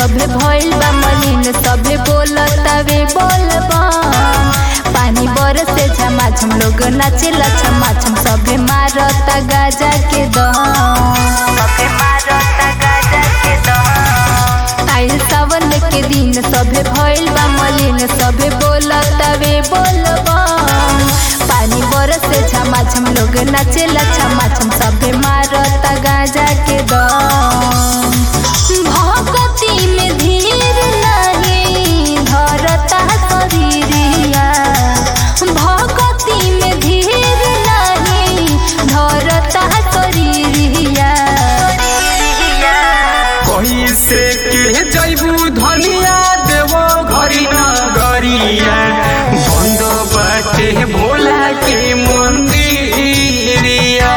सभे भइल बा मलिन सभे बोलतावे बोलबा पानी बरसे झमाझम लोग नाचेला छमाछम सभे मारता गाजा के दम सभे मारता गाजा के दम आइल सावन के दिन सभे भइल बा मलिन सभे बोलतावे बोलबा पानी बरसे झमाझम लोग नाचेला छमाछम सभे मारता गाजा के दम भगती में धीर नहीं धरता शरीरिया भगती में धीर नहीं धरता शरीरिया कैसे के जैबू धनिया देवो घरी न गरिया बंद बाटे भोला के मंदिरिया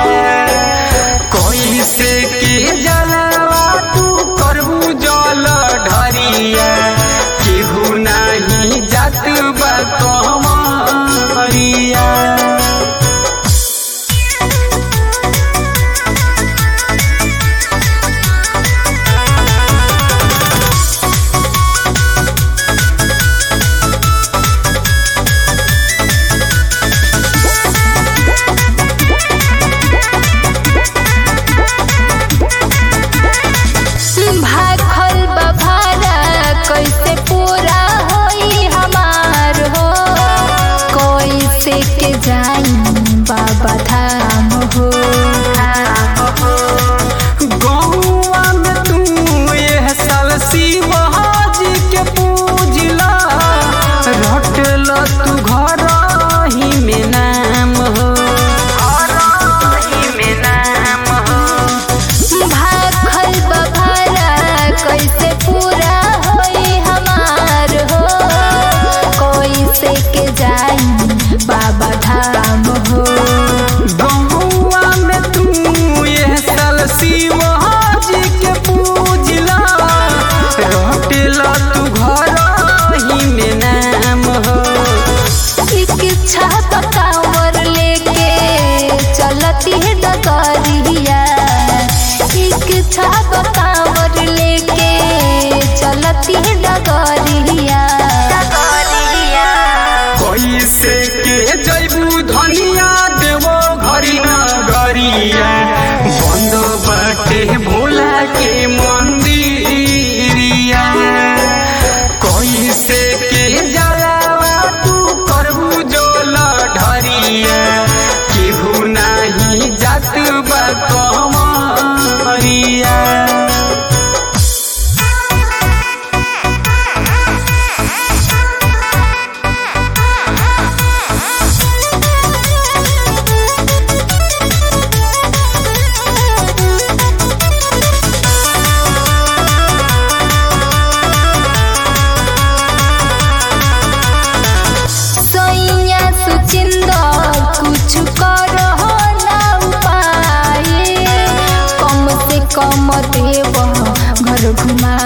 कैसे के जलावा तू करबू जल ढरिया केहू नाही जात बा कमरिया भाखल बभारा कैसे पूरा होई हमार हो कैसे के जाई बाबा धाम हो गौआ में तू यह साल शिवाजी के पूजला रटल तू घर ही में नाम हो में नाम हो भाखल बभारा कैसे पूरा होई हमार हो कैसे के जाई बाबा धाम हो गौआ में तू यह साल शिवाजी के पूजला रटल तू घर ही में नाम हो इच्छा पकावर लेके चलती है डगरिया इच्छा पकावर लेके चलती है डगरिया कैसे के जैबू धनिया देवो घरी न गरिया बंद बाटे भोला के मंदिरिया कैसे के जलावा तू करबू जोल ढरिया केहू नाही जात बा कमरिया सैया सुचिंदर कुछ करो ना उपाय कम से कम देव घर घुमा